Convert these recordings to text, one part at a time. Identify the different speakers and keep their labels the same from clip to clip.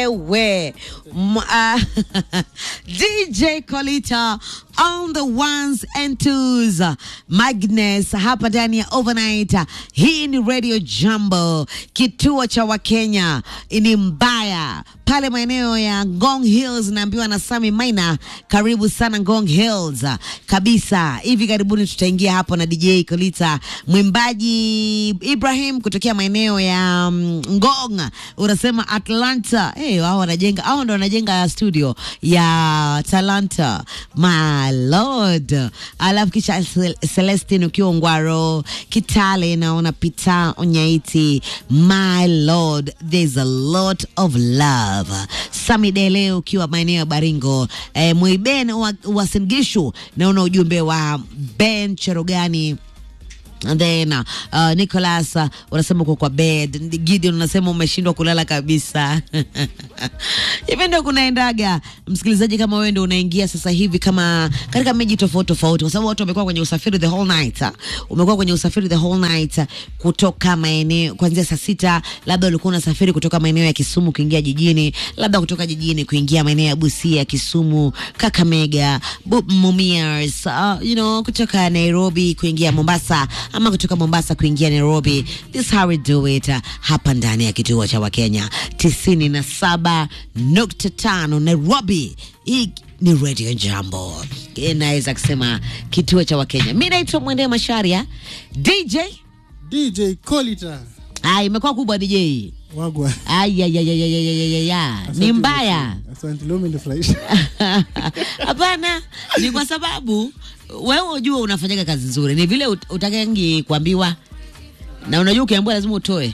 Speaker 1: wewe M- uh, DJ Colita on the ones and twos Magnus hapa ndani ya overnight. Hii ni Radio Jambo, kituo cha Wakenya ni mbaya pale maeneo ya Ngong Hills, naambiwa na Sami Maina. Karibu sana Ngong Hills kabisa. Hivi karibuni tutaingia hapo na DJ Kolita, mwimbaji Ibrahim kutokea maeneo ya mm, Ngong, unasema Atlanta. Hey, wao wanajenga, hao ndo wanajenga studio ya Talanta, my lord. Alafu kisha Cel- Celestine ukiwa Ngwaro, Kitale naona Pita Onyaiti, my lord, there's a lot of love. Sami Dele ukiwa maeneo ya Baringo, eh, Mwiben wa, wa Singishu naona ujumbe wa Ben Cherogani And then uh, Nicholas uh, unasema uko kwa bed. Gideon unasema umeshindwa kulala kabisa. Hivi ndio kunaendaga, msikilizaji, kama wewe ndio unaingia sasa hivi kama katika miji tofauti tofauti, kwa sababu watu wamekuwa kwenye usafiri the whole night. ah. Umekuwa kwenye usafiri the whole night ah, kutoka maeneo kuanzia saa sita, labda ulikuwa unasafiri kutoka maeneo ya Kisumu kuingia jijini, labda kutoka jijini kuingia maeneo ya Busia, Kisumu, Kakamega, Bu- Mumias, uh, you know, kutoka Nairobi kuingia Mombasa ama kutoka Mombasa kuingia Nairobi. This how we do it uh, hapa ndani ya kituo cha Wakenya tisini na saba nukta tano Nairobi. Hii ni Radio Jambo, inaweza kusema kituo cha Wakenya. Mi naitwa Mwende Masharia DJ.
Speaker 2: DJ Colita
Speaker 1: Ah, imekuwa kubwa DJ.
Speaker 2: wagwa.
Speaker 1: Ayayayayayayaya, ni
Speaker 2: Asante
Speaker 1: mbaya.
Speaker 2: Asante, leo umenifurahisha.
Speaker 1: Hapana, ni kwa sababu wewe unajua unafanyaga kazi nzuri, ni vile ut- utakangi kuambiwa, na unajua ukiambiwa lazima utoe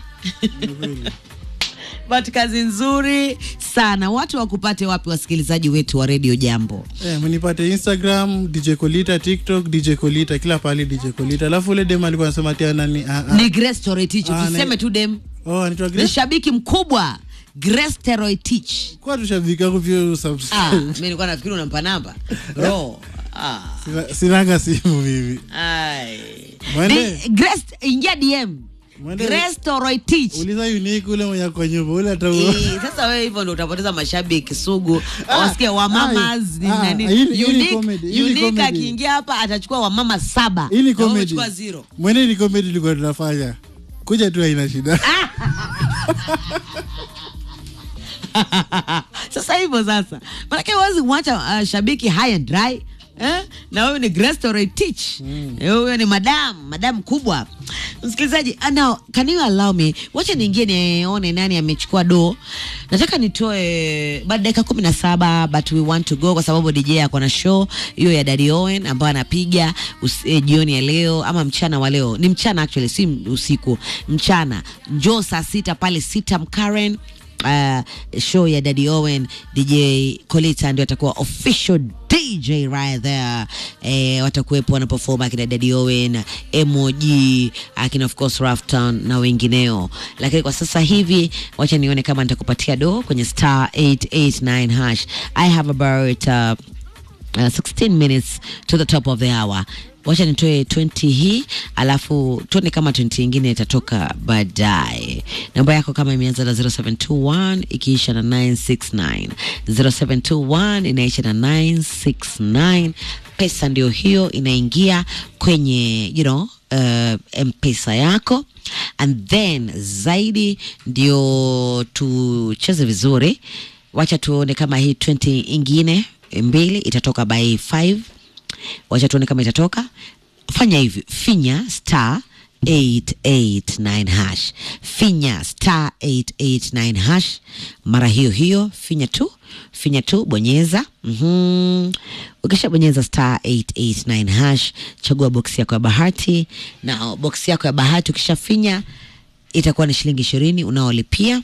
Speaker 1: but kazi nzuri sana. Watu wakupate wapi, wasikilizaji wetu wa redio Jambo?
Speaker 2: Eh, mnipate Instagram DJ Colita, TikTok DJ Colita, kila pahali DJ Colita. Alafu ule dem alikuwa anasema ati nani? Ah, ah.
Speaker 1: Ni Grace Toretich,
Speaker 2: Ah,
Speaker 1: tuseme
Speaker 2: na-
Speaker 1: tu dem
Speaker 2: Oh, anaitwa
Speaker 1: ni
Speaker 2: Grace.
Speaker 1: shabiki mkubwa Grace Toretich.
Speaker 2: Kwa tushabiki yangu pia
Speaker 1: Ah,
Speaker 2: subscribe.
Speaker 1: mimi nilikuwa nafikiri unampa namba ro ah.
Speaker 2: Sina- Sinanga simu mimi.
Speaker 1: Ai.
Speaker 2: Mwende.
Speaker 1: Di- Grace, ingia DM
Speaker 2: Mwende.
Speaker 1: Grace Toretich.
Speaker 2: Uliza unique ule mwenye kwa nyumba ule hata
Speaker 1: Eh, sasa wewe hivyo ndo utapoteza mashabiki sugu
Speaker 2: Ah,
Speaker 1: wasikia wamamas
Speaker 2: ai,
Speaker 1: ni
Speaker 2: ah,
Speaker 1: nani
Speaker 2: hii ni- hii ni
Speaker 1: Unique-
Speaker 2: comedy, hii ni
Speaker 1: Unique
Speaker 2: comedy.
Speaker 1: akiingia hapa atachukua wamama saba
Speaker 2: Hii ni
Speaker 1: na wewe
Speaker 2: comedy.
Speaker 1: uchukua zero
Speaker 2: Mwende ni comedy tulikuwa tunafanya. Kuja tu haina shida.
Speaker 1: sasa hivyo sasa manake huwezi mwacha uh, shabiki high and dry Eh? na wewe ni Grace Toretich mm. huyo ni madam madam kubwa msikilizaji uh, now can you allow me wacha niingie nione nani amechukua do nataka nitoe baada dakika kumi na saba but we want to go kwa sababu DJ ako na show hiyo ya Daddy Owen ambayo anapiga us- eh, jioni ya leo ama mchana wa leo ni mchana actually si usiku mchana njoo saa sita pale sita Mkaren uh, show ya Daddy Owen DJ Colita ndio atakuwa official DJ right there. Eh, watakuwepo wana perform akina Daddy Owen, MOG, akina of course Rafton na wengineo. Lakini kwa sasa hivi wacha nione kama nitakupatia do kwenye star 889 hash. I have about uh, uh, 16 minutes to the top of the hour wacha nitoe 20 hii alafu tuone kama 20 ingine itatoka baadaye namba yako kama imeanza na 0721 ikiisha na 969 0721 inaisha na 969 pesa ndio hiyo inaingia kwenye you know, uh, mpesa yako and then zaidi ndio tucheze vizuri wacha tuone kama hii 20 ingine mbili itatoka by 5 wacha tuone kama itatoka fanya hivi finya star 889 hash finya star 889 hash mara hiyo hiyo finya tu finya tu bonyeza mm-hmm. ukishabonyeza star 889 hash chagua boksi yako ya bahati na boksi yako ya bahati ukishafinya itakuwa ni shilingi ishirini unaolipia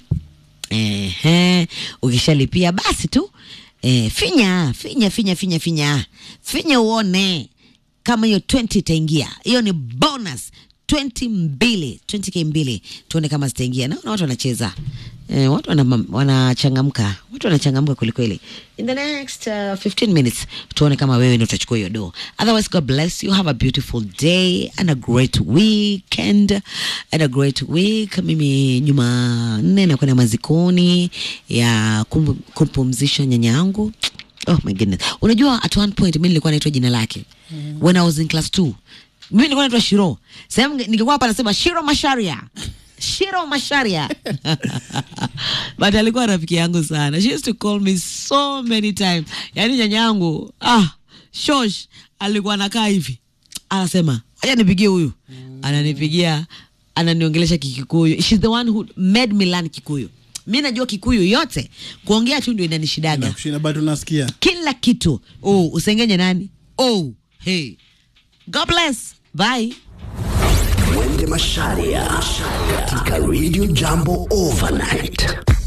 Speaker 1: Ehe, ukishalipia basi tu e, finya finya finya finya finya finya uone kama hiyo 20 itaingia. Hiyo ni bonus 20 mbili 20k mbili, tuone kama zitaingia. Naona watu wanacheza e, watu wana- wanachangamka, watu mtu anachangamka kwelikweli in the next uh, 15 minutes tuone kama wewe ndio utachukua hiyo do otherwise god bless you have a beautiful day and a great weekend and a great week mimi jumanne nakwenda mazikoni ya kum- kumpumzisha nyanya yangu oh my goodness unajua at one point mi nilikuwa naitwa jina lake when i was in class 2 mimi nilikuwa naitwa shiro sehemu ningekuwa hapa nasema shiro masharia shiro masharia but alikuwa rafiki yangu sana she used to call me so many times yaani nyanya yangu ah shosh alikuwa anakaa hivi anasema acha nipigie huyu ananipigia ananiongelesha kikikuyu She's the one who made me learn kikuyu mi najua kikuyu yote kuongea tu ndio inanishidaga
Speaker 2: nakushinda but unasikia
Speaker 1: kila kitu oh, usengenye nani oh, hey. god bless bye
Speaker 3: Mwende Masharia katika Radio Jambo Overnight.